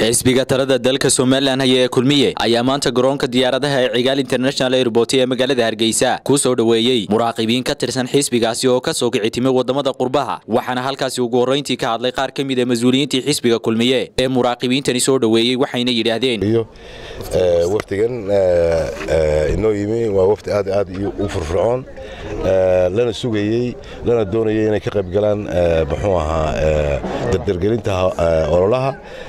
xisbiga talada dalka somalilan haya ee kulmiye ayaa maanta garoonka diyaaradaha ee cigaal international airport ee magaalada hargeysa ku soo dhoweeyey muraaqibiin ka tirsan xisbigaasi oo ka soo kici timay wadamada qurbaha waxaana halkaasi ugu horreyntii ka hadlay qaar ka mid a mas-uuliyiintii xisbiga kulmiye ee muraaqibiintani soo dhoweeyey waxayna yidhaahdeen wafdigan inoo yimi waa wafdi aad aad u furfurcoon lana sugayey lana doonayay inay ka qayb galaan muxuu ahaa dardargelinta ololaha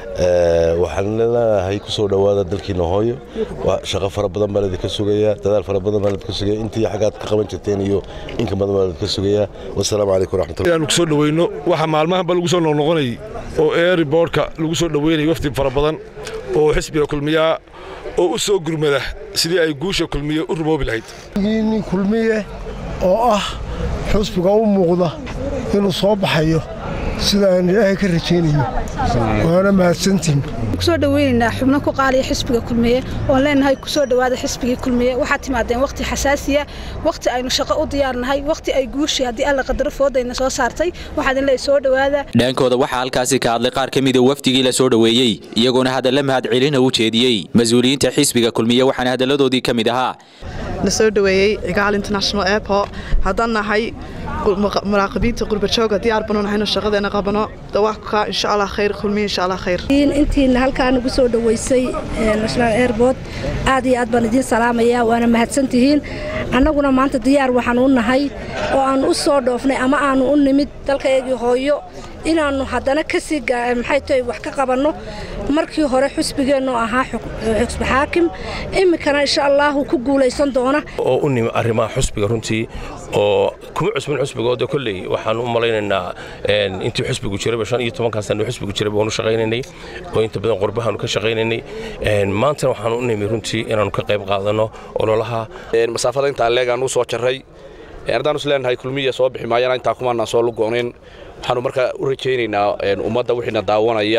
waxaan leenahay ku soo dhowaada dalkiina hooyo shaqo fara badan baan idinka sugayaa dadaal fara badan baan idinka sugaya intii xaggaad ka qaban jirteen iyo inka badan baan idinka sugayaa wasalaamu calaykum raxmatullahi aanu kusoo dhaweyno waxa maalmahanba lagu soo noqnoqonayay oo airboortka lagu soo dhaweynayay wafdi fara badan oo xisbiga kulmiyaa oo u soo gurmada sidii ay guusha kulmiye u rumoobi lahayd nin kulmiye oo ah xusbiga u muuqda inuu soo baxayo sida aan ilaahay ka rajaynayo waana mahadsantiin kusoo dhaweynaynaa xubno ku qaaliya xisbiga kulmiye oon leenahay kusoo dhowaada xisbigii kulmiye waxaad timaadeen wakhti xasaasiya wakhti aynu shaqo u diyaarnahay wakhti ay guushii haddii alla qadaro foodayna soo saartay waxaad inle soo dhowaada dhaankooda waxaa halkaasi ka hadlay qaar ka mida wafdigii la soo dhoweeyey iyagoona hadalla mahadcelina u jeediyey mas-uuliyiinta xisbiga kulmiye waxaana hadalladoodii ka mid ahaa la soo dhoweeyey cigaal international airport haddaan nahay muraaqibiinta qurbajooga diyaar banu nahayno shaqadeena qabano dawaaka insha allah khayr kulmiye insha allah khayr intiina halkaa nagu soo dhoweysay national airport aad iyo aad baan idiin salaamayaa waana mahadsantihiin annaguna maanta diyaar waxaan u nahay oo aan u soo dhoofnay ama aanu u nimid dalkaygii hooyo inaannu haddana kasii maxay tahay wax ka qabanno markii hore xusbigeennu ahaa xusbi xaakim iminkana insha allaahu ku guulaysan doona oo u nimi arrimaha xusbiga runtii oo kuma cusbin xusbigooda kolley waxaan u malaynaynaa intii xusbigu jirayba shan iyo tobankaa sano xusbigu jirayba waanu shaqaynaynay oo inta badan qurbahaanu ka shaqaynaynay maantana waxaan u nimi runtii inaannu ka qayb qaadanno ololaha masaafada intaa leegaan u soo jarray haddaan is leenahay kulmiya soo bixi maayana intaa kumaanaan soo lugoonin waxaanu markaa u rajaynaynaa ummadda wixiina daawanaya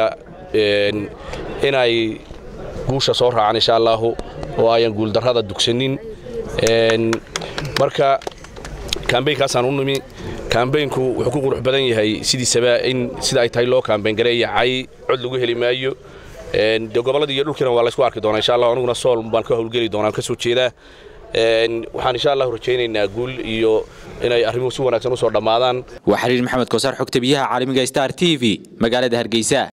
inay guusha soo raacaan insha allaahu oo ayan guuldarrada dugsanin marka kambaynkaasaan u nimi kambaynku wuxuu ku qurux badan yahay sidiisaba in sida ay tahay loo kambayn gareeya cay cod lagu heli maayo de gobolladii iyo dhulkiina waa laysku arki doonaa insha allah aniguna sool baan ka howlgeli doonaan ka soo jeedaa waxaan insha allahu rajaynaynaa guul iyo inay arrimuhu si wanaagsan u soo dhammaadaan waa xiriir maxamed kosaar xogta biyaha caalamiga star t v magaalada hargeysa